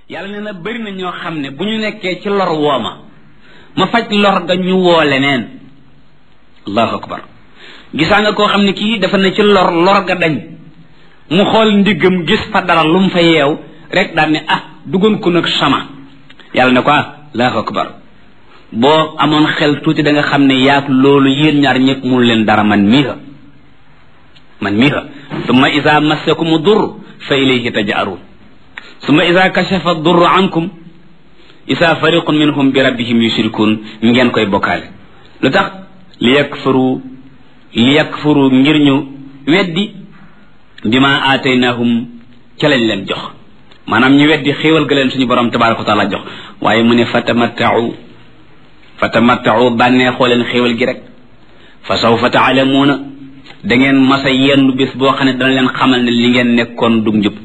yàlla nee na bëri na ñoo xam ne bu ñu nekkee ci lor wooma ma faj lor ga ñu woo leneen allahu akbar gisaa nga koo xam ne kii dafa ne ci lor lor ga dañ mu xool ndiggam gis fa dara lu mu fa yeew rek daal ne ah duggoon ko nag sama yàlla ne ko ah allahu akbar boo amoon xel tuuti da nga xam ne yaag loolu yéen ñaar ñëpp mun leen dara man mii ha man mii ha summa isa massakumu dur fa ilayhi taj'arun summa isa kashafa dur ankum isa fariqun minhum bi rabbihim yushrikun ngeen koy bokkaale lu tax li yakfuru li yakfuru ngir ñu weddi bima aataynahum ca lañ leen jox maanaam ñu weddi xéewal ga leen suñu borom tabaraka wa taala jox waaye mu ne fatamattau fatamattau bànneexoo leen xéewal gi rek fa sawfa taalamuuna da ngeen masa yendu bis boo xam ne dana leen xamal ne li ngeen nekkoon dug njub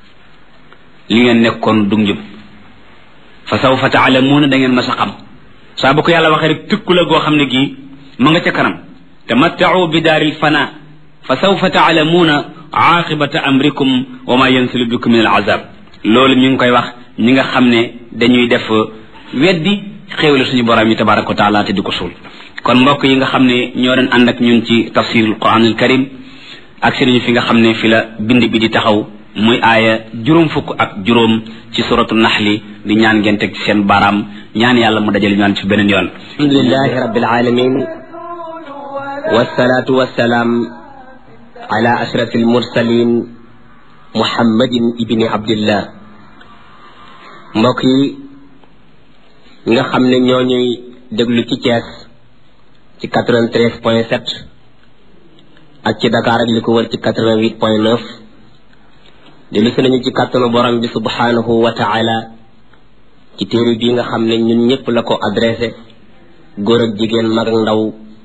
li ngeen nekkoon dug njub fa sawfa taalamuuna da ngeen masa xam saa bu ko yàlla waxee rek tëkku la goo xam ne gii ma nga ca kanam tamattau bi daaril fana fa sawfa taalamuuna aqibata amrikum wa ma yansilu bikum min al azab loolu ñu ngi koy wax ñi nga xam ne dañuy def weddi xéewale suñu borom yi tabaraka wa taala te di ko suul kon mbokk yi nga xam ne ñoo doon ànd ak ñun ci tafsirul quran al karim ak sëriñu fi nga xam ne fi la bind bi di taxaw muy aaya juróom fukk ak juróom ci suratu naxli di ñaan ngeen teg ci seen baaraam ñaan yàlla mu dajale ñaan ci beneen yoon alhamdulilahi rabbil alamin wassalatu wassalaam ala ashraf almursalin muhammadin ibni abdillah mbokk yi nga xam ne ñoo ñuy déglu ci Thiès ci 93 point 7 ak ci Dakar ak li ko wër ci 88 point 9 dellu si nañu ci kàttanu borom bi subhanahu wa taala ci téere bii nga xam ne ñun ñëpp la ko adressé góor ak jigéen mag ak ndaw